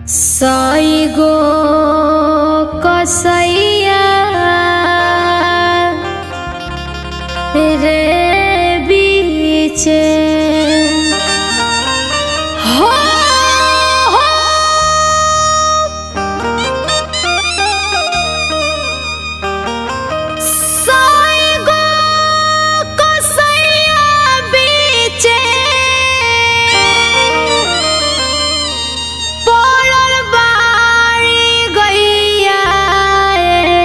सई गो कसैया रे बीचे हो हो सई गो कसैया बीचे पड़ल बाड़ी गैया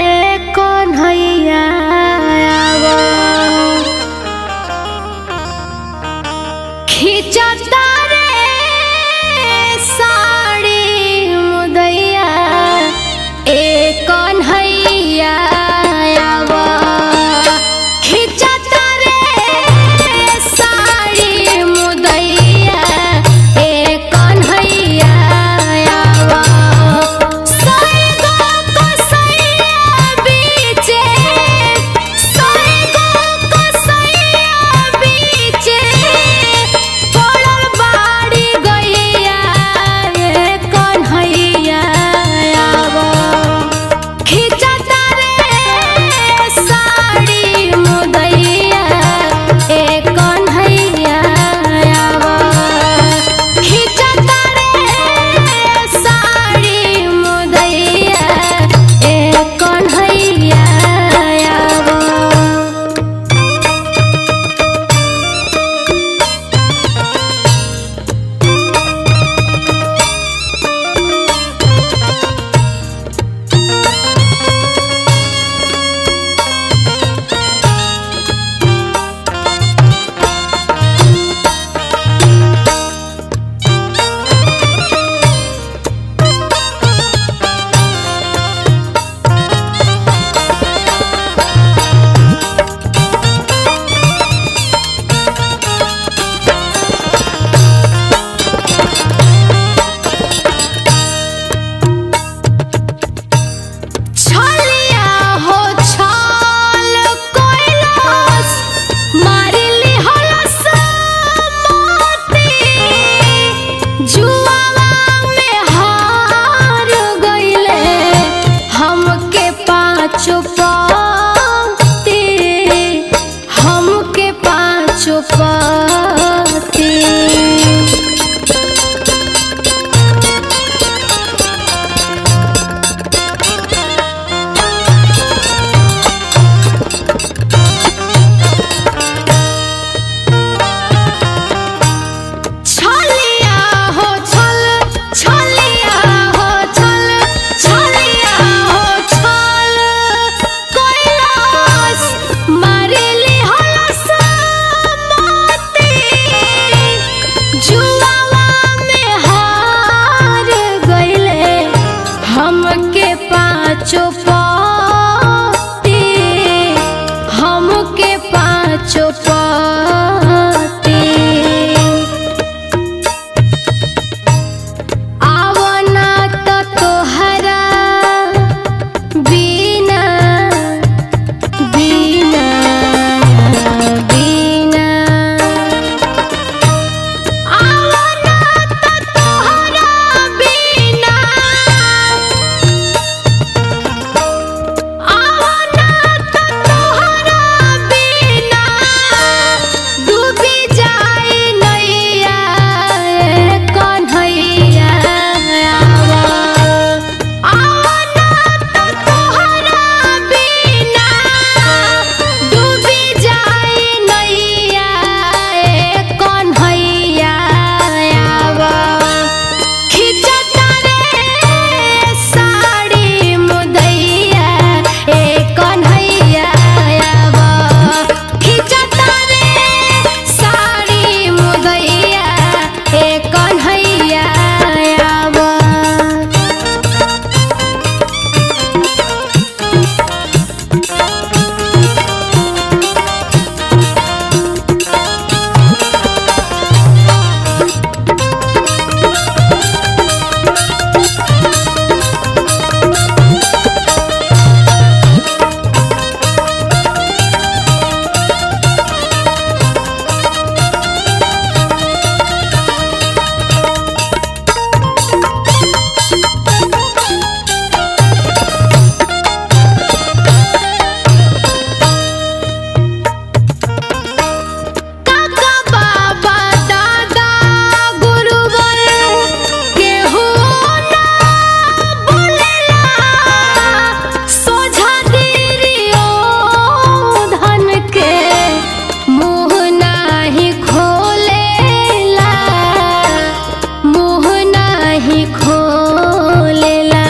नाही खोलेला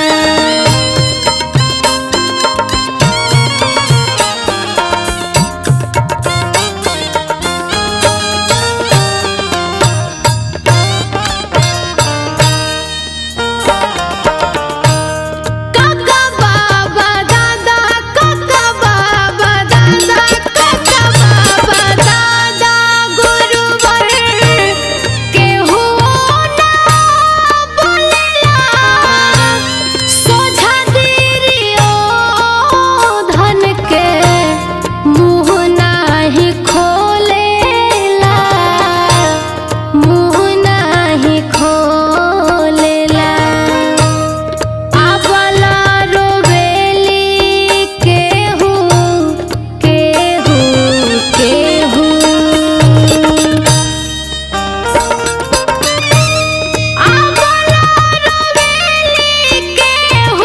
काका बाबा दादा काका बाबा दादा काका बाबा दादा गुरुवर के हो ना बोलेला सोझा दिरियो धन के मुँह नाही खोलेला मुँह नाही खोलेला आबला रोवेली केहू केहू केहू आबला रोवेली केहू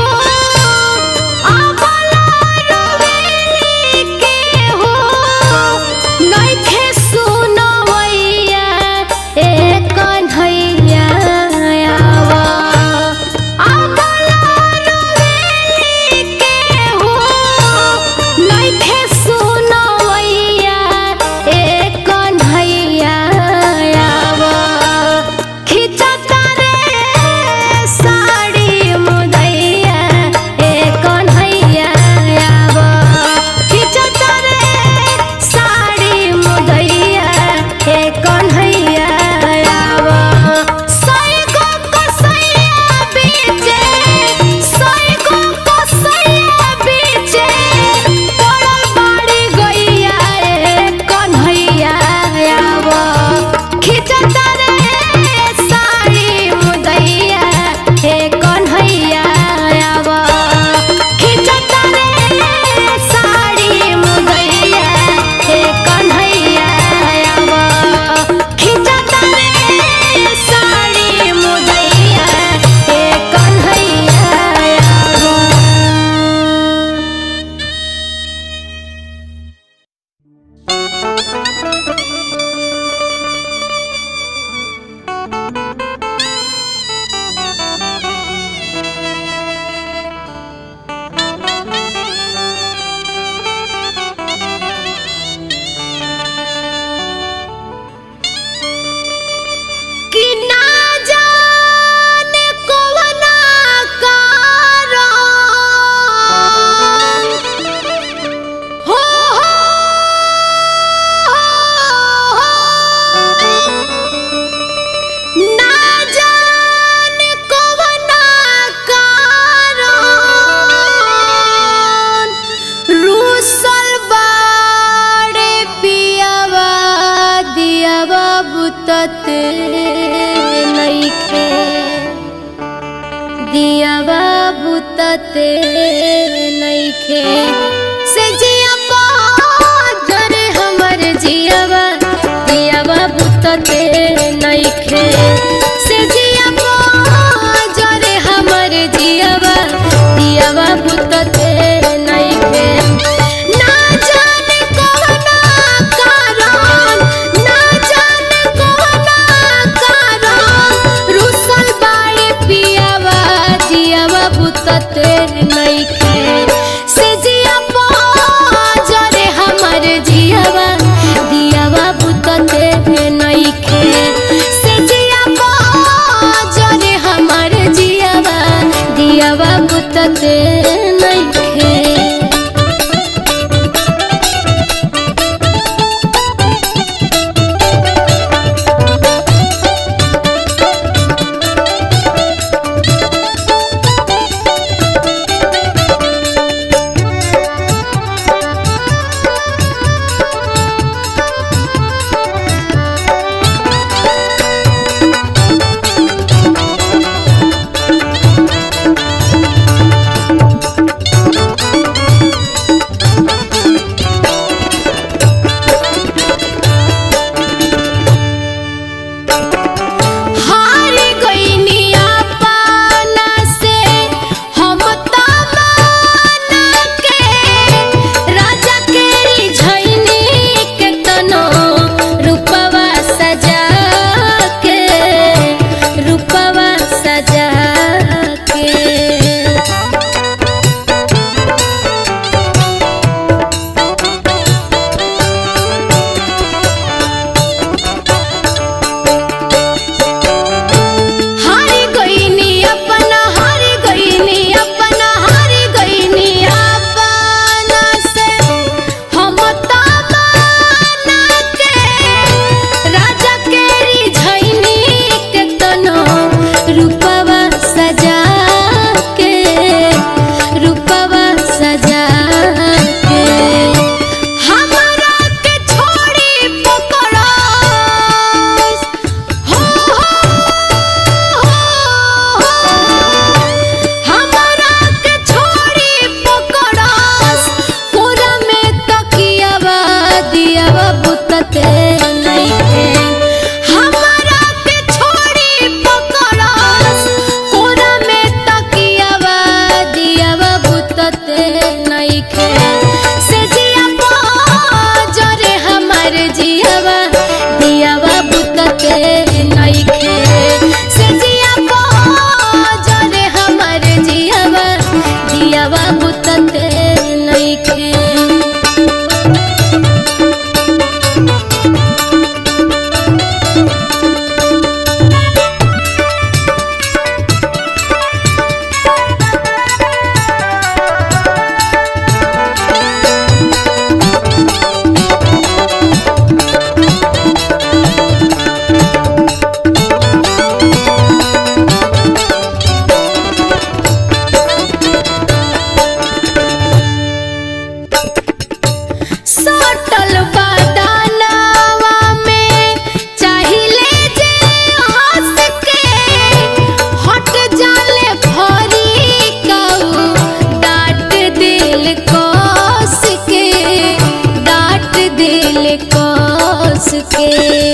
आबला रोवेली केहू नइखे सुनवैया ए कन्हैया आवा आबला रोवेली केहू नइखे सुनवैया ए कन्हैया आवा खिचता रे साड़ी मुदैया ए कन्हैया आवा खिचता रे साड़ी मुदैया ए कन्हैया आवा सैगो कसैया बीचे सैगो कसैया बीचे पड़ल बाड़ी गैया ए कन्हैया आवा खिचता रे साड़ी मुदैया हे कन्हैया आवा खिचता रे साड़ी मुदैया हे कन्हैया आवा खिचता रे साड़ी मुदैया हे कन्हैया आवा कि ना जाने कवना कारण हो हो ना जाने कवना कारण रूसल बाड़े पियावा दियावा बुतते नइखे दियावा बुतते नइखे से जिया पाजर हमर जियावा दियावा बुतते नइखे से जिया पाजर हमर जियावा दियावा बुतते नइखे ना जाने कवना कारण ना जाने कवना कारण रुसल बाड़े पियावा दियावा बुतते नइखे से जिया पाजरे हमर जियावा दियावा बुतते नइखे से जिया पाजरे हमर जियावा दियावा बुतते नइखे सजा के हारी गईनी अपना हारी गईनी अपना हारी गईनी अपना से हम तमाना के राजा के रिझैनी के तनो रूपवा सजा के रूपवा सजा के हमरा के छोड़ी पकड़स हो हमरा के छोड़ी पकड़स पूरा में तकियावा दियावा बुतते नइखे हमरा के छोड़ी पकड़स पूरा में तकियावा दियावा बुतते नइखे से जिया जरे हमर जियावा दियावा बुतते नइखे से जिया जरे हमर जियावा दियावा बुतते नइखे सटल बदनवा में चाहिले जे हंस के हट जाले भरी कऊ डांट दिल कस के डांट दिल कस के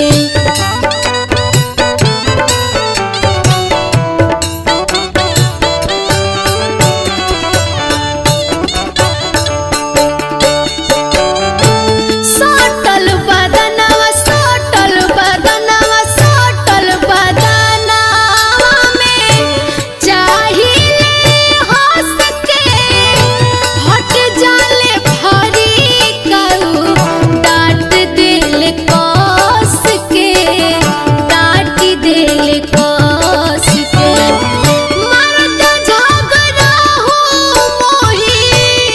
सटल बदनवा सटल बदनवा सटल बदनवा में चाहिले हंस के हट जाले भरी कऊ डांट दिल कस के डांट दिल कस के मर्द झगड़ा हो मोही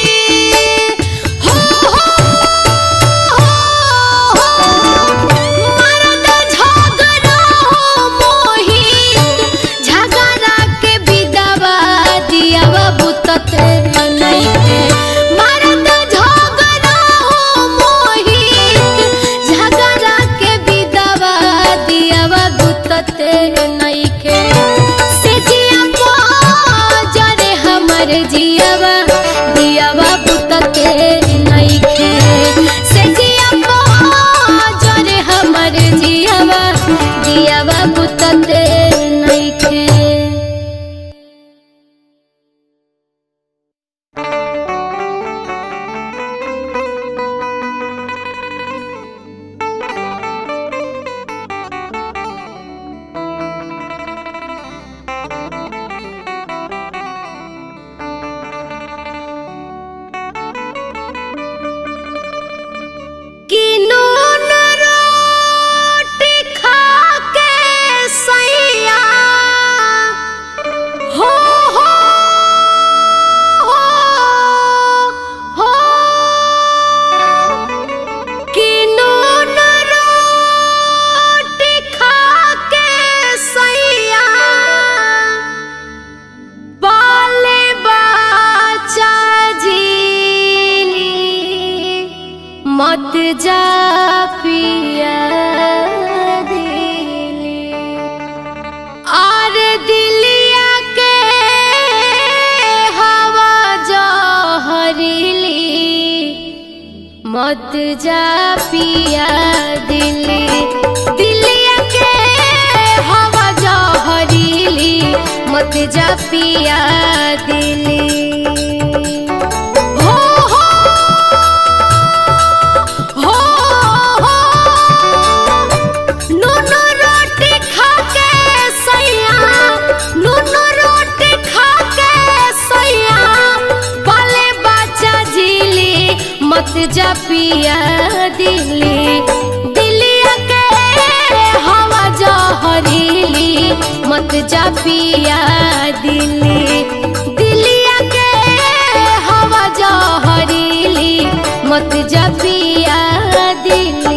हो मर्द झगड़ा हो मोहित झगड़ा के विधवा दियावा बुतते नइखे मर्द झगड़ा हो मोहित झगड़ा के विधवा दियावा बुतते नइखे से जिया जरे हमर जियावा दियावा बुतते नइखे से जिया जरे हमर जियावा दियावा बुतते नइखे कि नून रोटी खा के सैया हो हो हो हो कि नून रोटी खा के सैया बाले बाचा जीली मत जा पिया दिली आर दिलिया के हवा जहरीली मत जा पिया दिली दिलिया के हवा जहरीली मत जा पिया दिली हो हो हो हो नून रोटी खा के सैया नून पिया दिल्ली दिल्लिया के हवा जहरीली मत जा पिया दिल्ली दिल्लिया के हवा जहरीली मत जा पिया दिल्ली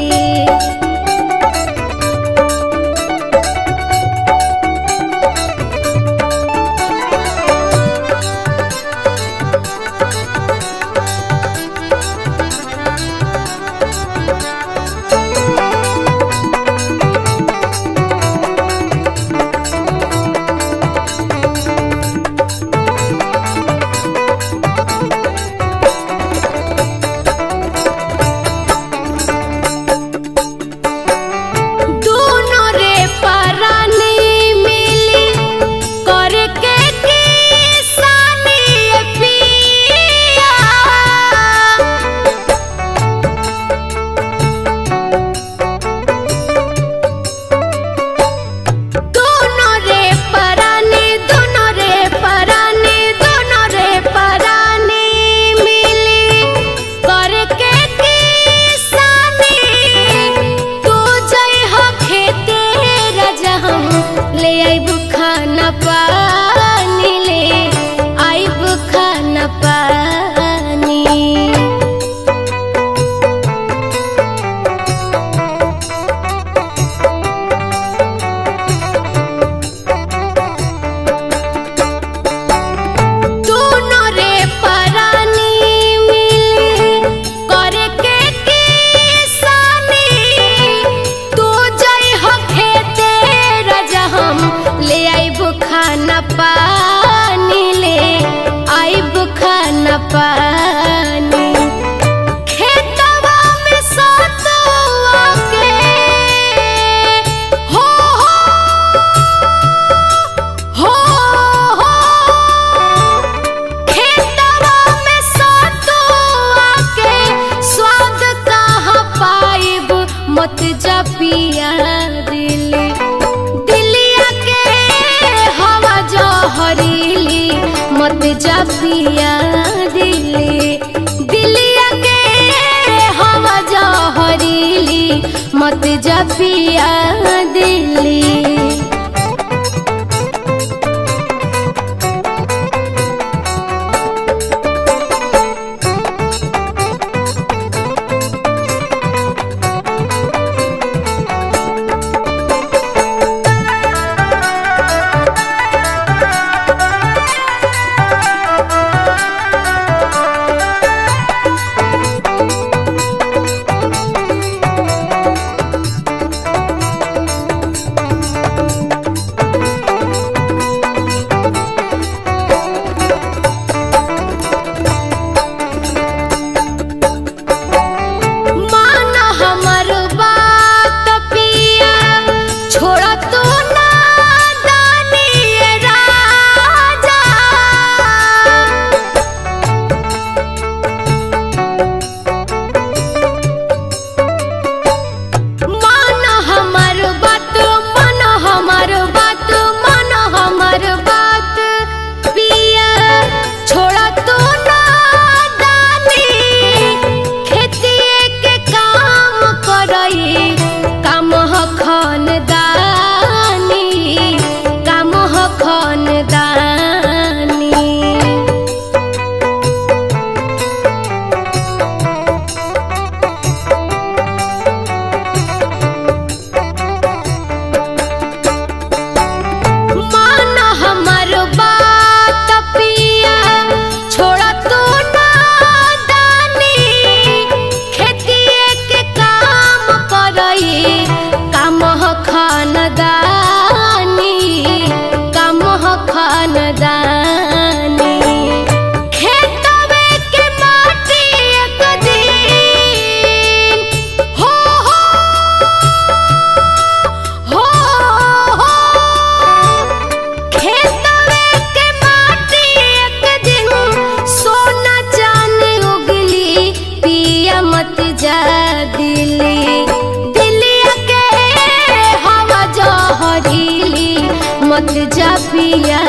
दोनों रे परानी मिली करके किसानी पिया दोनों रे परानी दोनों रे परानी दोनों रे परानी मिली करके किसानी तू जय हो खेते राजा हम ले आइब खाना पानी ले आइब खाना पानी दोनों रे परानी मिली करके किसानी तू जय हो खेते राजा हम ले आइब खाना पानी ले आइब खाना पानी खेतवा में सतुआ के हो हो हो हो खेतवा में सतुआ के स्वाद कहाँ पाइब मत जा पिया दिल्ली दिल्लिया के हवा जहरीली मत जा पिया दिल्ली दिल्लिया के हवा जहरीली मत जा पिया दिल्ली मान हमर बात पिया छोड़ तू ना दानी राजा मान हमर बात मन हमर बात मन हमर बात पिया छोड़ तू ना दानी खेतिए के काम करई काम ह खानदानी काम ह खानदानी मान हमर बात पिया छोड़ तू ना दानी खेतिए के काम करई काम ह खानदानी काम ह खानदानी खेतवे के माटी एक दिन हो हो हो हो खेतवे के माटी एक दिन सोना चांदी उगली पिया मत जा दिल्ली दिल्लिया के हवा जहरीली मत जा पिया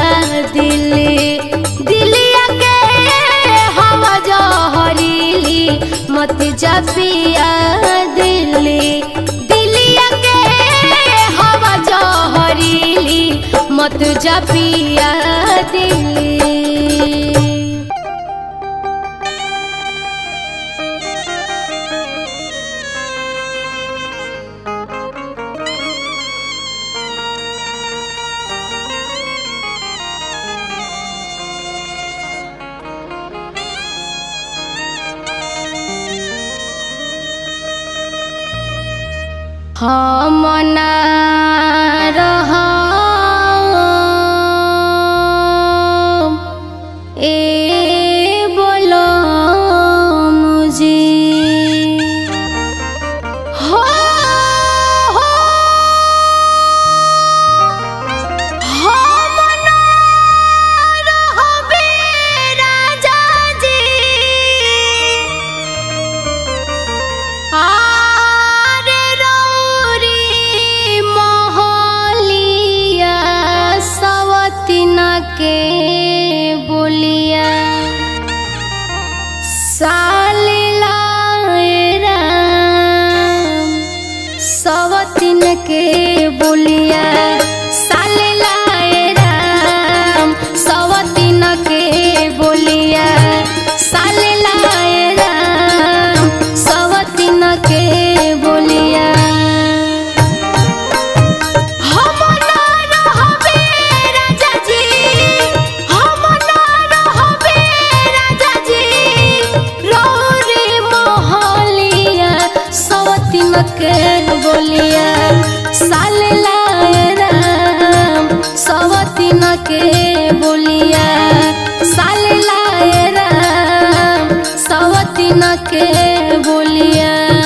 दिल्ली दिल्लिया के हवा जहरीली मत जा पिया दिल्ली दिल्लिया के हवा जहरीली मत जा पिया दिल्ली हम ना रहम ए बोलो मुझे हो हो हम ना रहबे राजा जी आरे रौरी मोहलिया सवतिन के बोलिया सालिला राम सवतिन के बोलिया सालिला राम सवतिन के बोलिया सालिला राम सवतिन के बोलिया हम ना रहबे राजा जी हम ना रहबे राजा जी रौरे मोहलिया सवतिन के बोलिया सालिला राम सवतिन के बोलिया सालिला राम सवतिन के बोलिया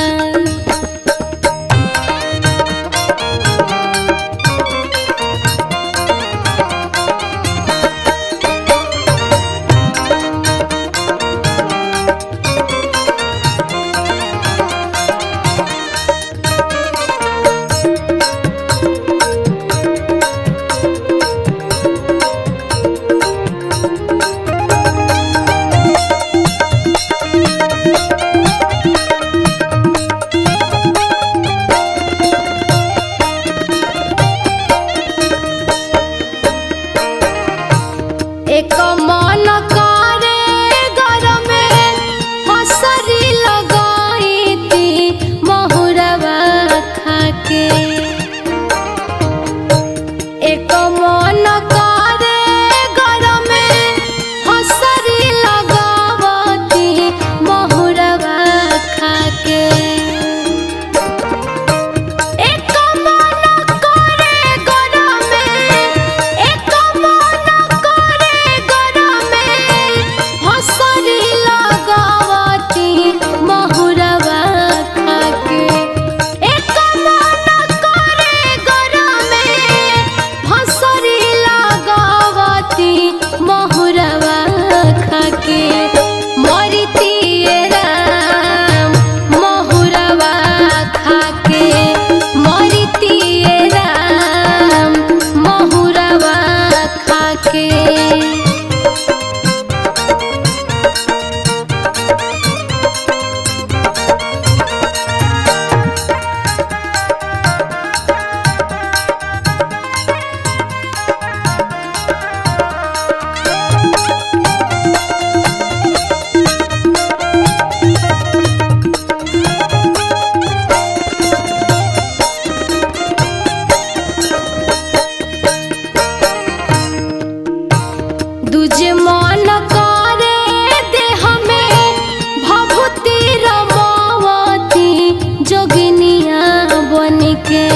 एक मन करे घर में हसरी लगाई थी महुरवा खाके एक मन करे घर में हसरी लगावती महुरवा खाके एक मन करे घर में एक मन करे घर में हसरी लगावती महुरवा खाके एक मन करे घर में हसरी लगावती महुरवा खाके मरिती राम महुरवा खाके मरिती राम महुरवा खाके दूजे मन करे देह में भभूति रमावती जोगिनिया बन के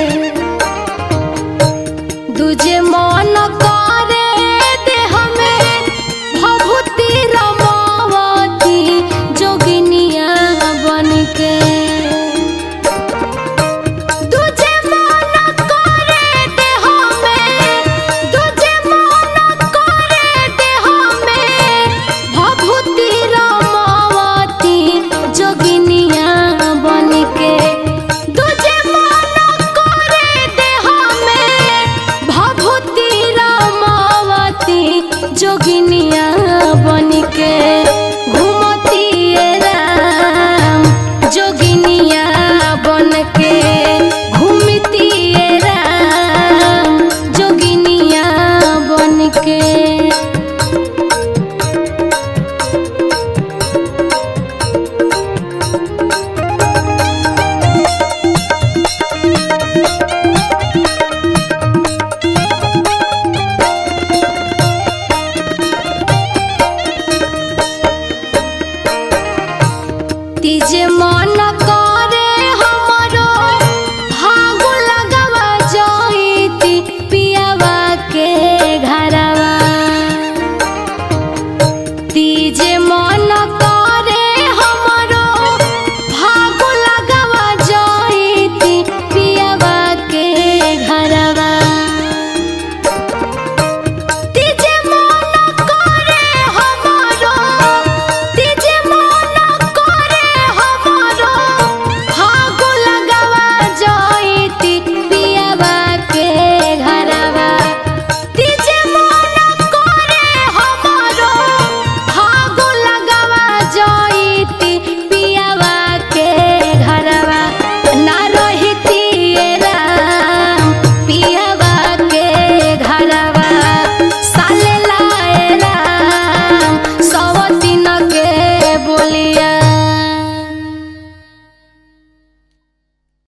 दूजे मन करे देह में भभूति रमावती जोगिनिया बन के दूजे मन करे देह में दूजे मन करे देह में भभूति रमावती जोगिनिया बन के दूजे मन करे देह में भभूति रमावती जोगिनिया बन के